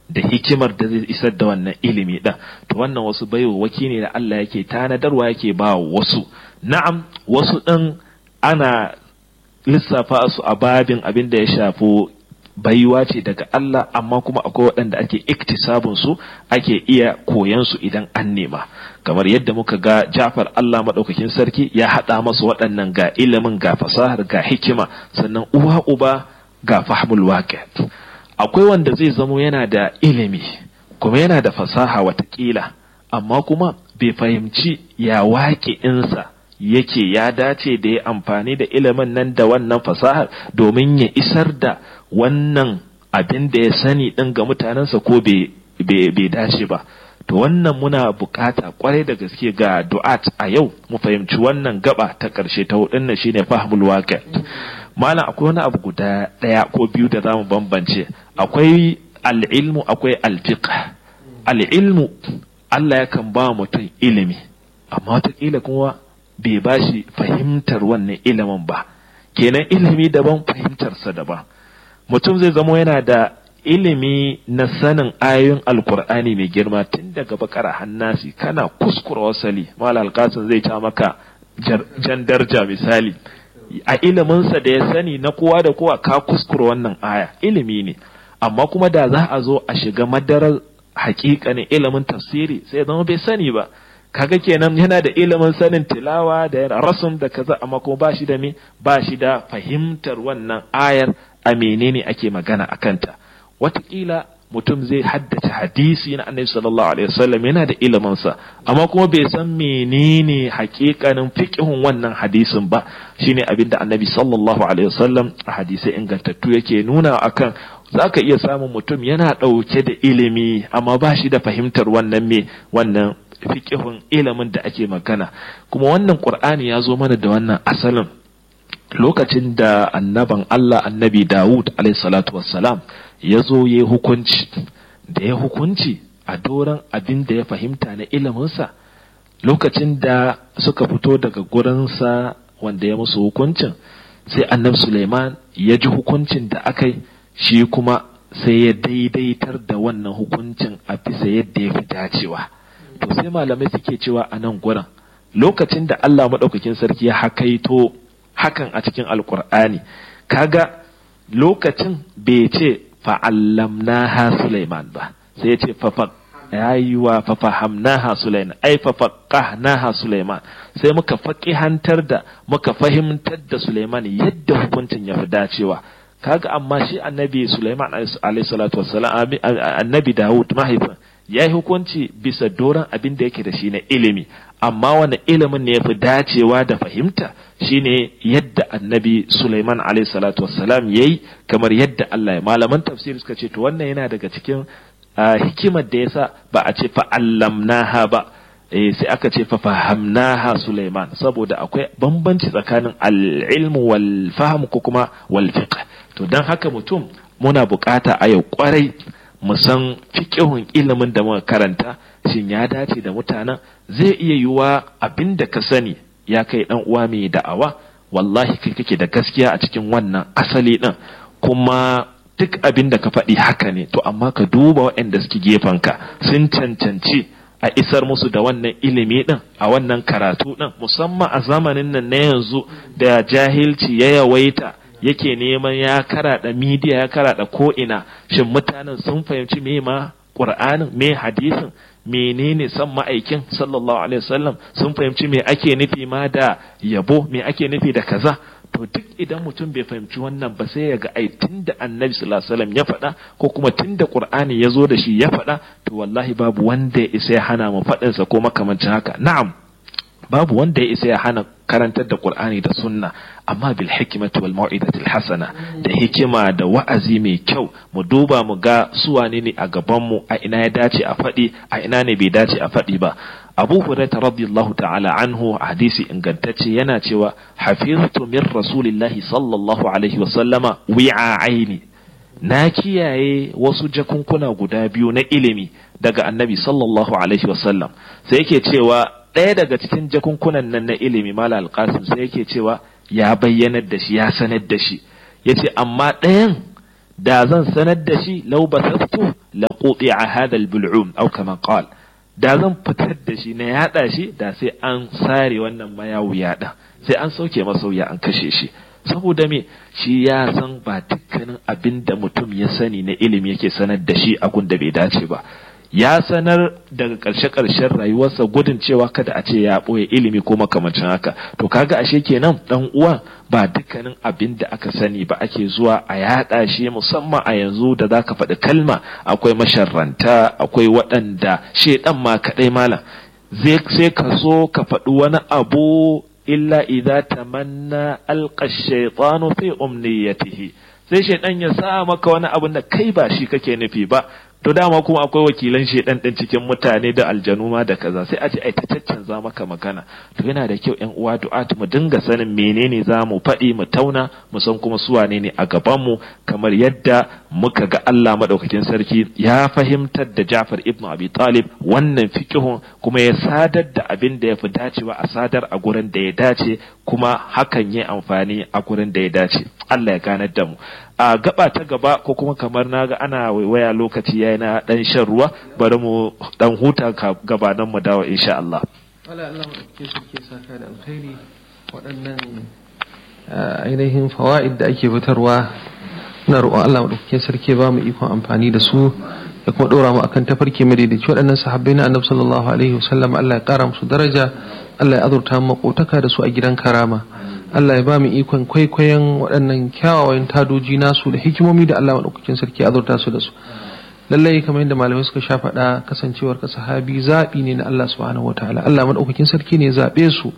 da hikimar da zai isar da wannan ilimi ɗin to wannan wasu baiwaki ne da Allah yake tanadarwa yake ba wasu na'am wasu ɗin ana lissafa su a babin abin da ya shafi baiwa ce daga Allah amma kuma akwai waɗanda ake iktisabun su ake iya koyan su idan an nema kamar yadda muka ga Ja'far Allah madaukakin sarki ya haɗa masa waɗannan ga ilimin ga fasahar ga hikima sannan uwa uba ga fahmul waqi akwai wanda zai zamo yana da ilimi kuma yana da fasaha watakila amma kuma bai fahimci ya waƙe insa yake ya dace da ya amfani da ilimin nan da wannan fasahar domin ya isar da wannan abin da ya sani ɗin ga mutanensa ko bai dace ba to wannan muna bukata kwarai da gaske ga du'at a yau mu fahimci wannan gaba ta ƙarshe ta hudun nan shine fahmul waqi malam akwai wani abu guda ɗaya ko biyu da zamu bambance akwai al'ilmu akwai alfiqh al'ilmu Allah yakan ba mutum ilimi amma wataƙila kuma bai ba shi fahimtar wannan ilimin ba kenan ilimi daban fahimtarsa daban mutum zai zamo yana da ilimi na sanin ayoyin alkur'ani mai girma tun daga bakara hannasi kana kuskura wasali mala alkasin zai ta maka jan darja misali a iliminsa da ya sani na kowa da kowa ka kuskura wannan aya ilimi ne amma kuma da za a zo a shiga madarar hakikanin ilimin tafsiri sai zama bai sani ba kaga kenan yana da ilimin sanin tilawa da rasum da kaza amma kuma ba shi da me ba shi da fahimtar wannan ayar a menene ake magana a kanta watakila mutum zai haddace hadisi na annabi sallallahu alaihi wasallam yana da ilimin sa amma kuma bai san menene hakikanin fiqhun wannan hadisin ba shine abinda annabi sallallahu alaihi wasallam a hadisai ingantattu yake nuna akan zaka iya samun mutum yana dauke da ilimi amma ba shi da fahimtar wannan me wannan fiqhun ilimin da ake magana kuma wannan qur'ani ya zo mana da wannan asalin lokacin da annaban Allah annabi Dawud alayhi salatu wassalam ya zo ya hukunci da ya hukunci a doron abin da ya fahimta na iliminsa lokacin da suka fito daga gurinsa wanda ya musu hukuncin sai annabi Suleiman ya ji hukuncin da aka yi shi kuma sai ya daidaitar da wannan hukuncin a bisa yadda ya fi dacewa to sai malamai suke cewa a nan gurin lokacin da Allah maɗaukakin sarki ya hakaito hakan a cikin alkur'ani kaga lokacin bai ce fa'allamnaha Sulaiman ba sai ya ce fafa yayiwa fafahamnaha Sulaiman ai fafaqahnaha Sulaiman sai muka faqihantar da muka fahimtar da Sulaiman yadda hukuncin ya fi dacewa kaga amma shi annabi Sulaiman alaihi salatu wassalam annabi Dawud mahaifin ya yi hukunci bisa doron abin da yake da shi na ilimi amma wani ilimin ne ya fi dacewa da fahimta shine yadda annabi Sulaiman alaihi salatu wassalam ya yi kamar yadda Allah ya malaman tafsir suka ce to wannan yana daga cikin hikimar da yasa ba a ce fa'allamnaha ba eh sai aka ce fahamnaha Sulaiman saboda akwai bambanci tsakanin al-ilmu wal fahm ko kuma wal fiqh to dan haka mutum muna bukata a yau kwarai mu san fiƙihun ilimin da muka karanta shin ya dace da mutanen zai iya yiwuwa abin da ka sani ya kai dan uwa mai da'awa wallahi kai kake da gaskiya a cikin wannan asali din kuma duk abin da ka faɗi haka ne to amma ka duba waɗanda suke gefenka sun cancanci a isar musu da wannan ilimi din a wannan karatu din musamman a zamanin nan na yanzu da jahilci ya yawaita yake neman ya karaɗa midiya ya karaɗa ko'ina shin mutanen sun fahimci me ma ƙur'anin me hadisin menene san ma'aikin sallallahu alaihi wasallam sun fahimci me ake nufi ma da yabo me ake nufi da kaza to duk idan mutum bai fahimci wannan ba sai ya ga ai tunda annabi sallallahu alaihi wasallam ya faɗa ko kuma tunda qur'ani ya zo da shi ya faɗa to wallahi babu wanda ya isa ya hana mu faɗinsa ko makamancin haka na'am babu wanda ya isa ya hana karantar da Qur'ani da sunna amma bil hikmati wal mau'izati hasana da hikima da wa'azi mai kyau mu duba mu ga su wane ne a gaban mu a ina ya dace a faɗi a ina ne bai dace a faɗi ba Abu Hurairah radiyallahu ta'ala anhu hadisi ingantacce yana cewa hafiztu min rasulillahi sallallahu alaihi wa sallama wi'a'aini na kiyaye wasu jakunkuna guda biyu na ilimi daga annabi sallallahu alaihi wa sallam sai yake cewa ɗaya daga cikin jakunkunan nan na ilimi mala alƙasim sai yake cewa ya bayyanar da shi ya sanar da shi ya ce amma ɗayan da zan sanar da shi law basastu la quti'a hadha al-bul'um aw kama qal da zan fitar da shi na yada shi da sai an sare wannan mayawu yada sai an sauke masauya an kashe shi saboda me shi ya san ba dukkanin abin da mutum ya sani na ilimi yake sanar da shi a da bai dace ba ya sanar daga ƙarshe-ƙarshen rayuwarsa gudun cewa kada a ce ya ɓoye ilimi ko makamancin haka to kaga ashe kenan dan uwa ba dukkanin abin da aka sani ba ake zuwa a yaɗa shi musamman a yanzu da za ka faɗi kalma akwai masharranta akwai waɗanda shedan ma kaɗai malam sai ka so ka faɗi wani abu illa idza tamanna alqa shaytanu fi umniyatihi sai shaydan ya sa maka wani abin da kai ba shi kake nufi ba to dama kuma akwai wakilan shedan din cikin mutane da aljanu ma da kaza sai a ce ai ta caccanza maka magana to yana da kyau ƴan uwa du'at mu dinga sanin menene za mu faɗi mu tauna mu san kuma su wane ne a gaban mu kamar yadda muka ga Allah madaukakin sarki ya fahimtar da Ja'far ibn Abi Talib wannan fiqhun kuma ya sadar da abin da ya fi dacewa a sadar a gurin da ya dace kuma hakan ya amfani a gurin da ya dace Allah ya ganar da mu a gaba ta gaba ko kuma kamar naga ana waiwaya lokaci yayi na dan shan ruwa bari mu dan huta gabanan mu dawo insha Allah wala Allah ke suke saka da alkhairi waɗannan ainihin fawaid da ake fitarwa na roƙon Allah madaukakin sarki ba mu ikon amfani da su da kuma ɗora mu akan tafarki mai daidaici waɗannan sahabbai na annabi sallallahu alaihi wasallam Allah ya ƙara musu daraja Allah ya azurta mu makotaka da su a gidan karama Allah ya ba mu ikon kwaikwayon waɗannan kyawawan tadoji nasu da hikimomi da Allah maɗaukakin sarki azurta su da su lallai kamar yadda malamai suka sha faɗa kasancewar ka sahabi zaɓi ne na Allah subhanahu wataala Allah maɗaukakin sarki ne zaɓe su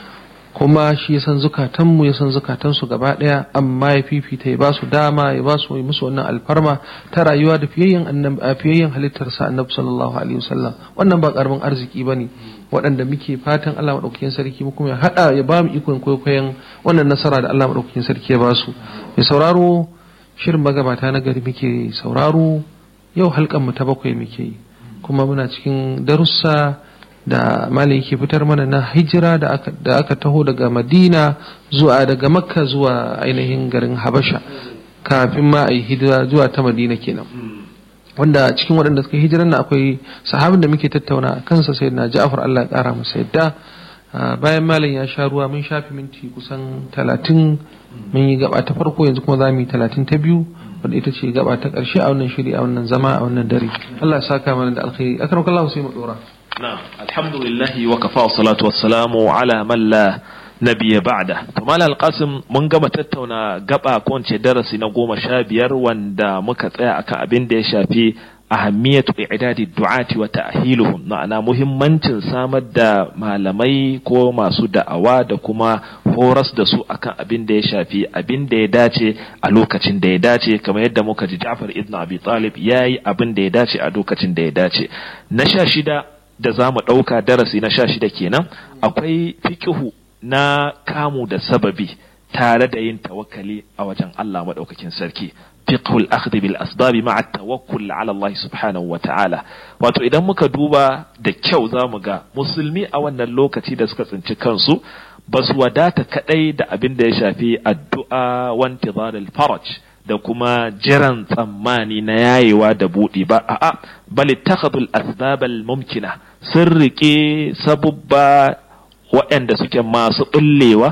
kuma shi ya san zukatanmu ya san zukatansu gaba ɗaya amma ya fifita ya ba su dama ya ba su musu wannan alfarma ta rayuwa da fiyayyen fiyayyen halittarsa annabi sallallahu alaihi wasallam wannan ba karamin arziki bane waɗanda muke fatan Allah maɗaukakin sarki mu kuma ya haɗa ya ba mu ikon kwaikwayon wannan nasara da Allah maɗaukakin sarki ya ba su mai sauraro shirin magabata na gari muke sauraro yau halkan mu ta bakwai muke yi kuma muna cikin darussa da malai ke fitar mana na hijira da aka, da aka taho daga madina zuwa daga makka zuwa ainihin garin habasha kafin ma a yi hijira zuwa ta madina kenan wanda cikin waɗanda suka hijiran na akwai sahabin da muke tattauna a kansa sai na ja'afar Allah ya ƙara masa yadda bayan malam ya sha ruwa mun shafi minti kusan talatin mun yi gaba ta farko yanzu kuma za mu yi talatin ta biyu wadda ita ce gaba ta ƙarshe a wannan shiri a wannan zama a wannan dare Allah ya saka mana da alkhairi akan kallahu sai mu dora na'am alhamdulillah wa kafa wa salatu wassalamu ala man la nabiya ba'da to malal qasim mun gama tattauna gaba ko ce darasi na goma sha biyar wanda muka tsaya akan abin da ya shafi ahammiyatu i'dadi du'ati wa ta'hiluhum ma'ana muhimmancin samar da malamai ko masu da'awa da kuma horas da su akan abin da ya shafi abin da ya dace a lokacin da ya dace kamar yadda muka ji Ja'far ibn Abi Talib yayi abin da ya dace a lokacin da ya dace na sha shida da za mu ɗauka darasi na sha shida kenan akwai fikihu na kamu da sababi tare da yin tawakkali a wajen Allah maɗaukakin sarki fiqhul akhdh bil asbab ma'a tawakkul ala Allah subhanahu wa ta'ala wato idan muka duba da kyau zamu ga musulmi a wannan lokaci da suka tsinci kansu ba su wadata kadai da abin da ya shafi addu'a wa intizar al faraj da kuma jiran tsammani na yayewa da buɗi ba a'a bal ittakhadul asbab al mumkina sun rike sabubba waɗanda suke masu ɓullewa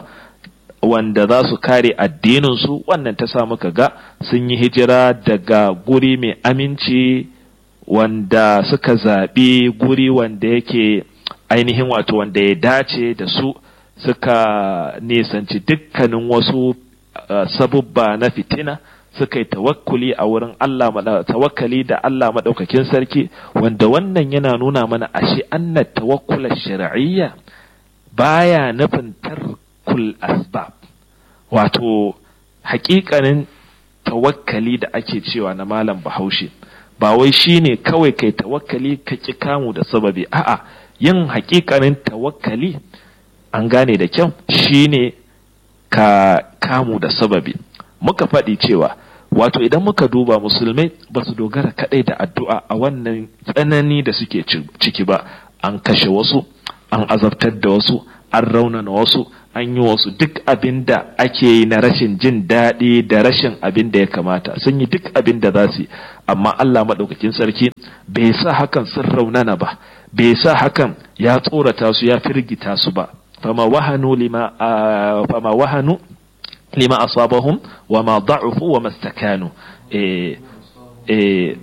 wanda za su kare addininsu wannan ta sa muka ga sun yi hijira daga guri mai aminci wanda suka zaɓi guri wanda yake ainihin wato wanda ya dace da su suka nisanci dukkanin wasu uh, sabubba na fitina suka yi tawakkuli a wurin Allah tawakkali da Allah maɗaukakin sarki wanda wannan yana nuna mana ashe anna tawakkula shar'iyya baya nufin tarkul asbab wato hakikanin tawakkali da ake cewa na malam bahaushe ba wai shine kawai kai tawakkali ka ki kamu da sababi a'a yin hakikanin tawakkali an gane da kyau shine ka kamu da sababi muka faɗi cewa wato idan muka duba musulmai ba su dogara kaɗai da addu'a a wannan tsanani da suke ciki ba an kashe wasu an azabtar da wasu an raunana wasu an yi wasu duk abin da ake yi na rashin jin daɗi da rashin abin da ya kamata sun yi duk abin da za su yi amma Allah maɗaukakin sarki bai sa hakan sun raunana ba bai sa hakan ya tsorata su ya firgita su ba fama wahanu lima fama wahanu lima asabahum wa ma da'ufu wa mastakanu eh eh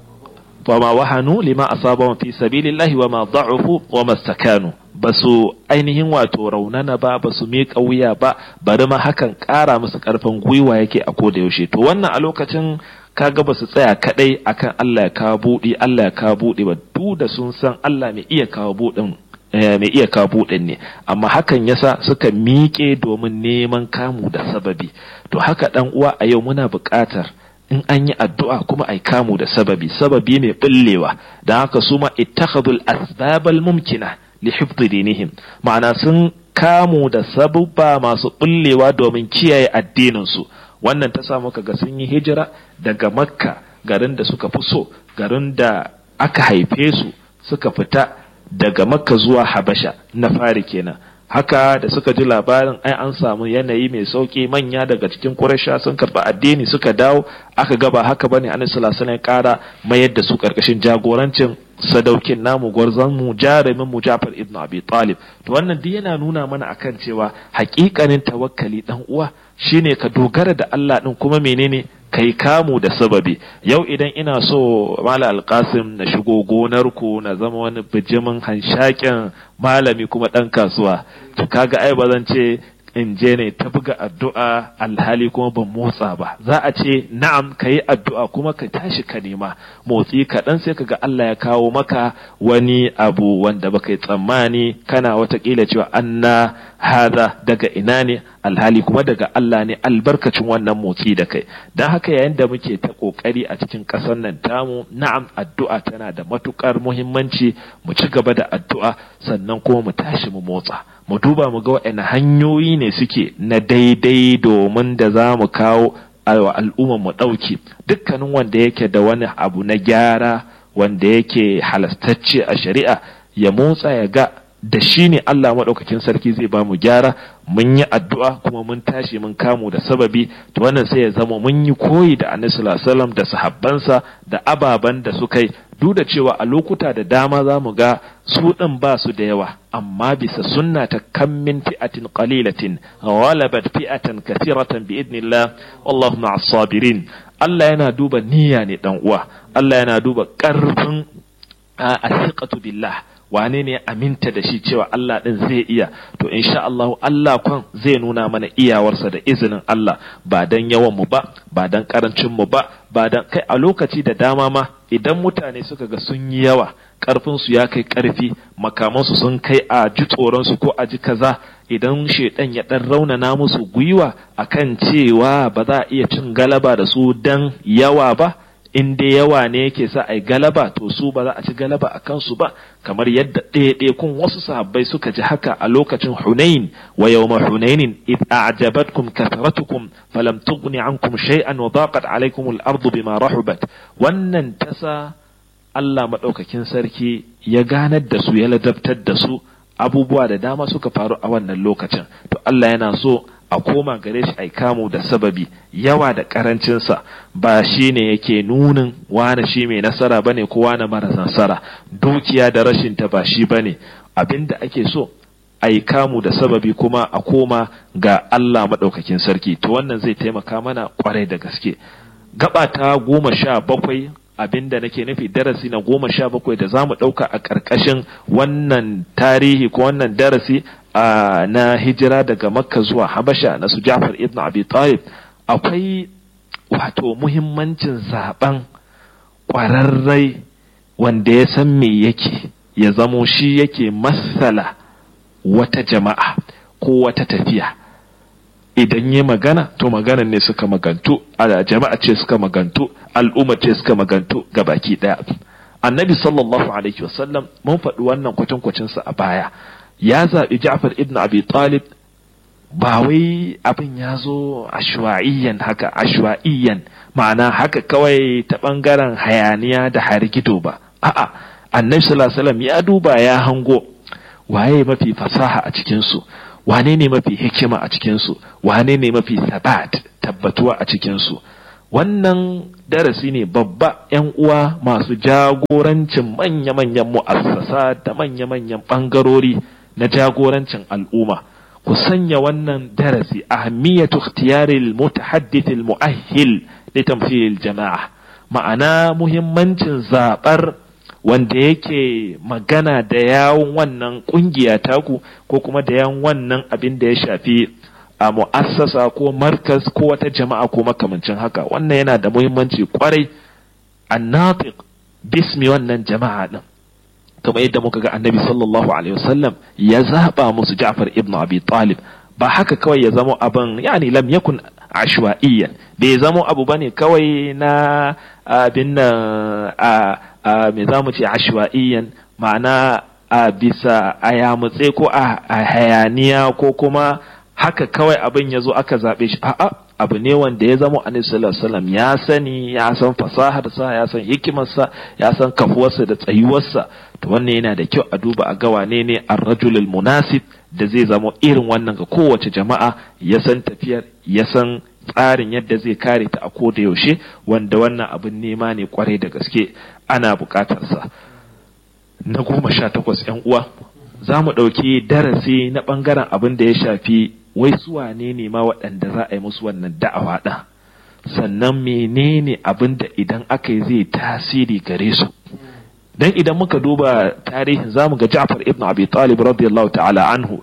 fama wahanu lima asabahum fi sabilillahi wa ma da'ufu wa mastakanu ba su ainihin wato raunana ba ba su miƙa wuya ba bari ma hakan ƙara musu ƙarfin gwiwa yake a koda yaushe to wannan a lokacin kaga ba su tsaya kadai akan Allah ya kawo buɗi Allah ya kawo buɗi ba duk da sun san Allah mai iya kawo buɗin mai iya kawo buɗin ne amma hakan yasa suka miƙe domin neman kamu da sababi to haka dan uwa a yau muna buƙatar in an yi addu'a kuma ai kamu da sababi sababi mai bullewa don haka su ma ittakhadul asbabal mumkina li hifdhi dinihim ma'ana sun kamu da sabubba masu bullewa domin kiyaye addinin su wannan ta samu kaga sun yi hijira daga makka garin da suka fi so garin da aka haife su suka fita daga makka zuwa habasha na fari kenan haka da suka ji labarin ai an samu yanayi mai sauki manya daga cikin Quraysha sun karba addini suka dawo aka gaba haka bane Annabi sallallahu alaihi wasallam kara mayar da su karkashin jagorancin sadaukin namu gwarzon mu jarumin mu Ja'far ibn Abi Talib to wannan duk yana nuna mana akan cewa hakikanin tawakkali dan uwa shine ka dogara da Allah din kuma menene kai kamu da sababi yau idan ina so mala alkasim na shigo gonar ku na zama wani bijimin hanshakin malami kuma dan kasuwa to kaga ai ba zan ce in je ne ta buga addu'a alhali kuma ban motsa ba za a ce na'am ka yi addu'a kuma ka tashi ka nema motsi kaɗan sai kaga Allah ya kawo maka wani abu wanda baka yi tsammani kana watakila cewa anna hada daga ina ne alhali kuma daga Allah ne albarkacin wannan motsi da kai don haka yayin da muke ta kokari a cikin ƙasar nan tamu na'am addu'a tana da matukar muhimmanci mu ci gaba da addu'a sannan kuma mu tashi mu motsa mu duba mu ga waɗanne hanyoyi ne suke na daidai domin da za mu kawo wa al'ummar mu ɗauki dukkanin wanda yake da wani abu na gyara wanda yake halastacce a shari'a ya motsa ya ga da shi ne Allah maɗaukakin sarki zai ba mu gyara mun yi addu'a kuma mun tashi mun kamu da sababi to wannan sai ya zama mun yi koyi da annabi sallallahu da sahabbansa da ababan da suka yi duk da cewa a lokuta da dama za mu ga su ɗin ba su da yawa amma bisa sunna ta kan min fi'atin qalilatin ghalabat fi'atan kathiratan bi idnillah wallahu ma'as sabirin Allah yana duba niyya ne dan uwa Allah yana duba ƙarfin asiqatu billah wane ne aminta da shi cewa Allah ɗin zai iya to insha Allah Allah kwan zai nuna mana iyawarsa da izinin Allah ba dan yawan mu ba ba dan karancin mu ba ba dan kai a lokaci da dama ma idan mutane suka ga sun yi yawa karfin su ya kai karfi makaman su sun kai a ji tsoron su ko a ji kaza idan shedan ya dan raunana musu gwiwa akan cewa ba za a iya cin galaba da su dan yawa ba in dai yawa ne yake sa ai galaba to su ba za a ci galaba a kansu ba kamar yadda ɗaiɗaikun wasu sahabbai suka ji haka a lokacin Hunain wa yawma Hunainin id a'jabatkum kathratukum falam tughni ankum shay'an wa daqat alaykum al-ardu bima rahubat wannan tasa Allah madaukakin sarki ya ganar da su ya ladabtar da su abubuwa da dama suka faru a wannan lokacin to Allah yana so a koma gare shi ai kamu da sababi yawa da karancinsa ba shi ne yake nunin wane shi mai nasara bane ko wane mara nasara dukiya da rashin ta ba shi bane abinda ake so ai kamu da sababi kuma a koma ga Allah maɗaukakin sarki to wannan zai taimaka mana kwarai da gaske gaba ta goma sha bakwai abinda nake nufi darasi na goma sha bakwai da za mu ɗauka a ƙarƙashin wannan tarihi ko wannan darasi na hijira daga makka zuwa habasha na su jafar ibn abi talib akwai wato muhimmancin zaben ƙwararrai wanda ya san me yake ya zamo shi yake masala wata jama'a ko wata tafiya idan yi magana to maganan ne suka magantu a jama'a ce suka magantu al'umma ce suka magantu ga baki daya annabi sallallahu alaihi wasallam mun faɗi wannan kwatankwacinsa a baya ya zaɓi Ja'far ibn Abi Talib ba wai abin ya zo ashwa'iyyan haka ashwa'iyyan ma'ana haka kawai ta ɓangaren hayaniya da hargido ba a'a annabi sallallahu alaihi wasallam ya duba ya hango waye mafi fasaha a cikin su wane ne mafi hikima a cikinsu wane ne mafi sabat tabbatuwa a cikinsu wannan darasi ne babba yan uwa masu jagorancin manya-manyan mu'assasa da manya-manyan ɓangarori na jagorancin al'umma ku sanya wannan darasi ahammiyatu ikhtiyaril mutahaddith al mu'ahhil li tamthil jama'a ma'ana muhimmancin zabar wanda yake magana da yawun wannan kungiya taku ko kuma da yawun wannan abin da ya shafi a mu'assasa ko markas ko wata jama'a ko makamancin haka wannan yana da muhimmanci kwarai annatiq bismi wannan jama'a din kamar yadda muka ga annabi sallallahu alaihi wasallam ya zaba musu Ja'far ibn Abi Talib ba haka kawai ya zamo abin yani lam yakun ashwa'iyyan bai zamo abu bane kawai na abin nan a me zamu ce ashwa'iyyan ma'ana a bisa a yamutse ko a hayaniya ko kuma haka kawai abin ya zo aka zaɓe shi a'a abu ne wanda ya zama annabi sallallahu alaihi wasallam ya sani ya san fasaharsa ya san hikimarsa ya san kafuwarsa da tsayuwarsa to wannan yana da kyau a duba a ga wane ne ar-rajulul munasib da zai zama irin wannan ga kowace jama'a ya san tafiyar ya san tsarin yadda zai kare ta a koda yaushe wanda wannan abin nema ne kwarai da gaske ana bukatarsa na goma sha takwas yan uwa za mu ɗauki darasi na ɓangaren abin da ya shafi wai su wane ne ma waɗanda za a yi musu wannan da'awa ɗin sannan menene abin da idan aka yi zai tasiri gare su dan idan muka duba tarihin zamu ga Ja'far ibn Abi Talib radiyallahu ta'ala anhu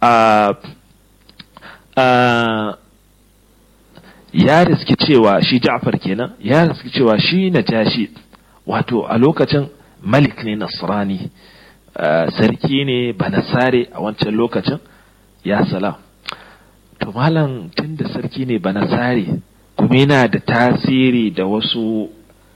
ya riski cewa shi Ja'far kenan ya riski cewa shi Najashi wato a lokacin malik ne nasrani sarki ne banasare a wancan lokacin ya salam to malam tun da sarki ne banasare kuma yana da tasiri da wasu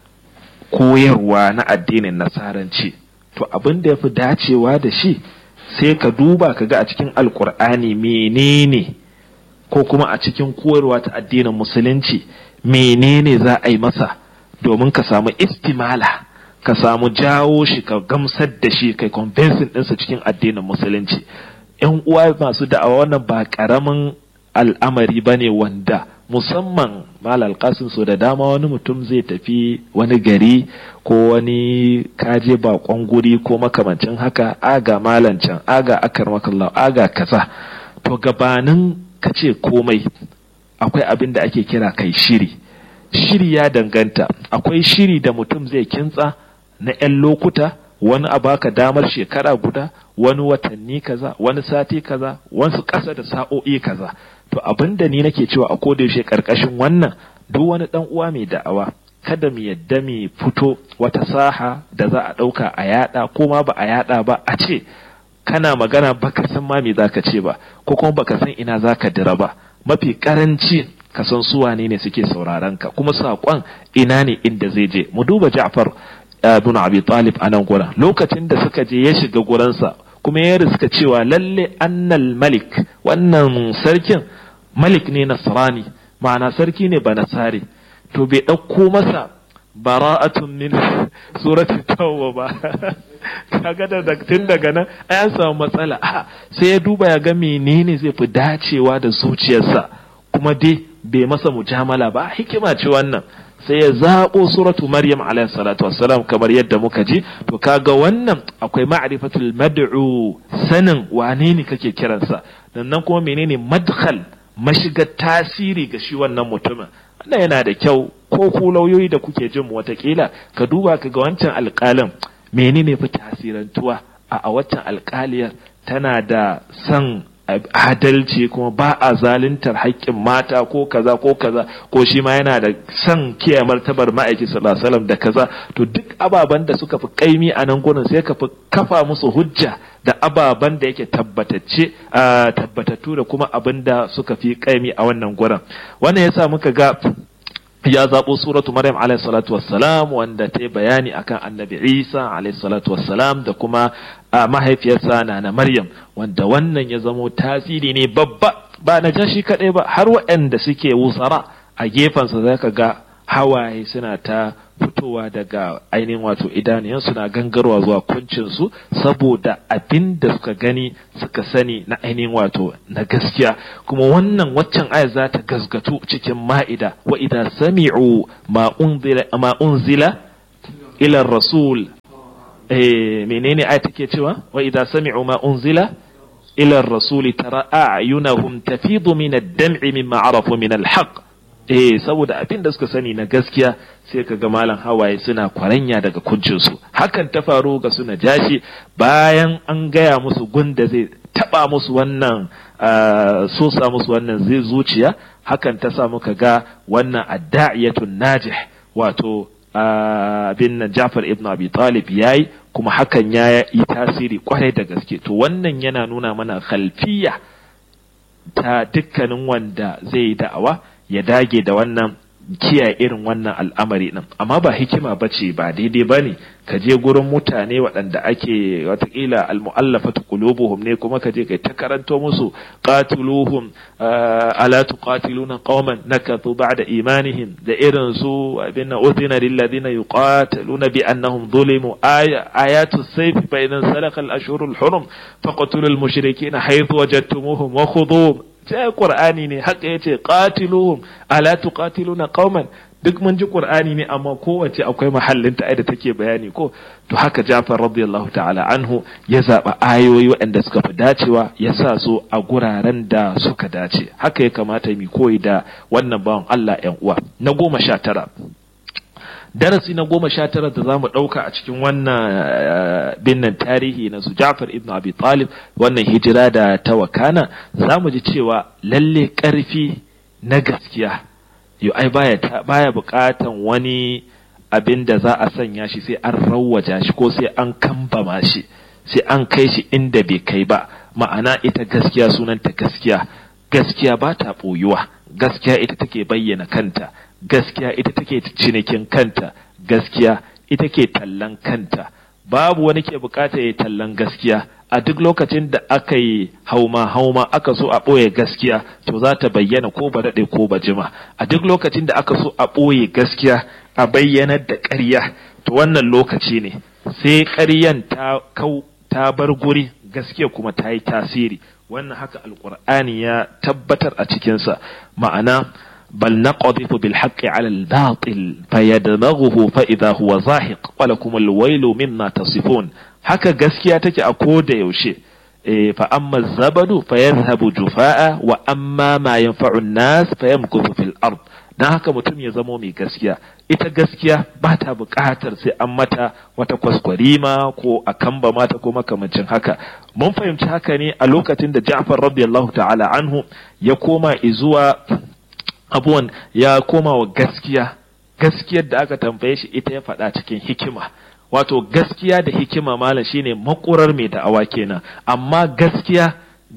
koyarwa na addinin nasaranci to abin da ya fi dacewa da shi sai ka duba ka ga a cikin alkur'ani menene ko kuma a cikin koyarwa ta addinin musulunci menene za a yi masa domin ka samu istimala ka samu jawo shi ka gamsar da shi kai convincing ɗinsa cikin addinin musulunci yan uwa masu da'awa wannan ba ƙaramin al'amari ba ne wanda musamman malal kasin so da dama wani mutum zai tafi wani gari ko wani kaje bakon guri ko makamancin haka aga malancan aga akar makallah aga kaza to gabanin ka ce komai akwai abin da ake kira kai shiri shiri ya danganta akwai shiri da mutum zai kintsa na 'yan lokuta wani a baka damar shekara guda wani watanni kaza wani sati kaza wasu ƙasa da sa'o'i kaza to abin da ni nake cewa a koda yaushe karkashin wannan duk wani dan uwa mai da'awa kada mu yadda mu fito wata saha da za a ɗauka a yada ko ma ba a yada ba a ce kana magana baka san ma me zaka ce ba ko kuma baka san ina zaka dira ba mafi karanci ka san su wane ne suke sauraron ka kuma saƙon ina ne inda zai je mu duba Ja'far ibn Abi Talib a nan gurin lokacin da suka je ya shiga gurinsa kuma ya riska cewa lalle annal malik wannan sarkin malik ne nasrani ma'ana sarki ne ba nasari to bai ɗauko masa bara'atun min surati tawwa ba kaga da tun daga nan ai an samu matsala sai ya duba ya ga menene zai fi dacewa da zuciyarsa kuma dai bai masa mujamala ba hikima ce wannan sai ya zaɓo suratu maryam alayhi salatu wassalam kamar yadda muka ji to kaga wannan akwai ma'rifatul mad'u sanin wane ne kake kiransa nan kuma menene madkhal mashigar tasiri ga shi wannan mutumin wannan yana da kyau ko ku lauyoyi da kuke jin mu watakila ka duba ka ga wancan alƙalin menene fi tasirantuwa a a waccan alƙaliyar tana da san adalci kuma ba a zaluntar haƙƙin mata ko kaza ko kaza ko shi ma yana da son kiyaye martabar ma'aiki sallallahu alaihi da kaza to duk ababen da suka fi kaimi a nan gurin sai ka fi kafa musu hujja da ababen da yake tabbatacce tabbatattu da kuma abin da suka fi kaimi a wannan gurin wannan yasa muka ga ya zaɓo suratu Maryam alayhi salatu wassalam wanda ta yi bayani akan annabi Isa alayhi salatu wassalam da kuma mahaifiyarsa na na Maryam wanda wannan ya zamo tasiri ne babba ba na jashi kaɗai ba har waɗanda suke wusara a gefensa za ka ga hawaye suna ta fitowa daga ainihin wato idaniyansu na gangarwa zuwa kuncinsu saboda abin da suka gani suka sani na ainihin wato na gaskiya kuma wannan waccan aya za ta gasgatu cikin ma'ida wa idza sami'u ma unzila ma unzila ila rasul eh menene aya take cewa wa idza sami'u ma unzila ila rasuli tara a'yunahum tafidu min ad-dam'i mimma arafu min al-haqq eh saboda abin da suka sani na gaskiya sai ka ga malam hawaye suna kwaranya daga kuncinsu hakan ta faru ga suna jashi bayan an gaya musu gunda zai taba musu wannan sosa musu wannan zai zuciya hakan ta sa muka ga wannan adda'iyatun najih wato bin nan Jafar ibn Abi Talib yayi kuma hakan ya yi tasiri kwarai da gaske to wannan yana nuna mana khalfiya ta dukkanin wanda zai yi da'awa ya dage da wannan kiyaye irin wannan al'amari din amma ba hikima bace ba daidai bane ka je gurin mutane waɗanda ake watakila almu'allafatu qulubuhum ne kuma ka je kai ta karanto musu qatiluhum ala tuqatiluna qauman nakathu ba'da imanihim da irin su abinna udhina lil ladina yuqatiluna bi annahum zulimu ayatu sayf fa idan salaka al ashhurul hurum faqtulul mushrikeena haythu wajadtumuhum wa khudhuhum sai qur'ani ne haka yace qatiluhum ala tuqatiluna qauman duk mun ji qur'ani ne amma kowace akwai mahallin ta da take bayani ko to haka Jafar radiyallahu ta'ala anhu ya zaba ayoyi waɗanda suka fi dacewa ya sa su a guraren da suka dace haka ya kamata mu koyi da wannan bawan Allah ƴan uwa na goma sha tara darasi na goma sha tara da za mu ɗauka a cikin wannan binnan tarihi na su Ja'far ibn Abi Talib wannan hijira da ta wakana za mu ji cewa lalle ƙarfi na gaskiya yo ai baya baya buƙatan wani abin da za a sanya shi sai an rawwaja shi ko sai an kambama shi sai an kai shi inda bai kai ba ma'ana ita gaskiya sunanta gaskiya gaskiya ba ta ɓoyuwa gaskiya ita take bayyana kanta gaskiya ita take cinikin kanta gaskiya ita ke tallan kanta babu wani ke bukata ya tallan gaskiya a duk lokacin da aka yi hauma hauma aka so a ɓoye gaskiya to za ta bayyana ko ba daɗe ko ba jima a duk lokacin da aka so a ɓoye gaskiya a bayyanar da ƙarya to wannan lokaci ne sai ƙaryan ta kau ta bar guri gaskiya kuma ta yi tasiri wannan haka alƙur'ani ya tabbatar a cikinsa ma'ana بل نقذف بالحق على الباطل فيدمغه فإذا هو زاهق ولكم الويل مما تصفون haka gaskiya take a koda yaushe fa amma zabadu fa yadhhabu jufaa wa amma ma yanfa'u an-nas fa yamkuthu fil ard dan haka mutum ya zamo mai gaskiya ita gaskiya ba ta buƙatar sai an mata wata kwaskwarima ko a kamba mata ko makamancin haka mun fahimci haka ne a lokacin da Ja'far radiyallahu ta'ala anhu ya koma izuwa abuwan ya koma wa gaskiya gaskiyar da aka tambaye shi ita ya faɗa cikin hikima wato gaskiya da hikima malam shine makurar mai da'awa kenan amma gaskiya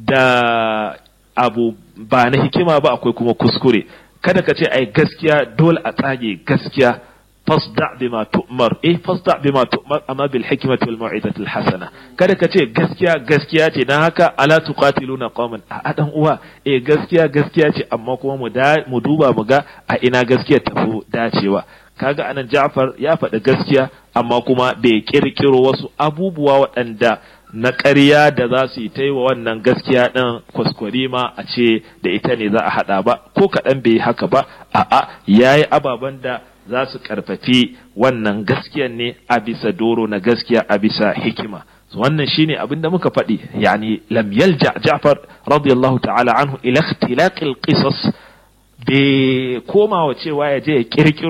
da abu ba na hikima ba akwai kuma kuskure kada ka ce ai gaskiya dole a tsage gaskiya fasda bima tu'mar eh fasda bima tu'mar amma bil hikmati wal mau'izati al hasana kada ka ce gaskiya gaskiya ce dan haka ala tuqatiluna qauman a dan uwa eh gaskiya gaskiya ce amma kuma mu mu duba mu ga a ina gaskiya tafi dacewa kaga anan Ja'far ya faɗi gaskiya amma kuma bai kirkiro wasu abubuwa waɗanda na ƙarya da za su yi ta wa wannan gaskiya ɗin kwaskwarima a ce da ita ne za a haɗa ba ko kaɗan bai haka ba a'a ya yi ababen da za su ƙarfafi wannan gaskiyan ne a bisa doro na gaskiya a bisa hikima wannan shine abin da muka faɗi yani lam yalja Ja'far radiyallahu ta'ala anhu ila ikhtilaqil qisas bai komawa cewa ya je ya kirkiro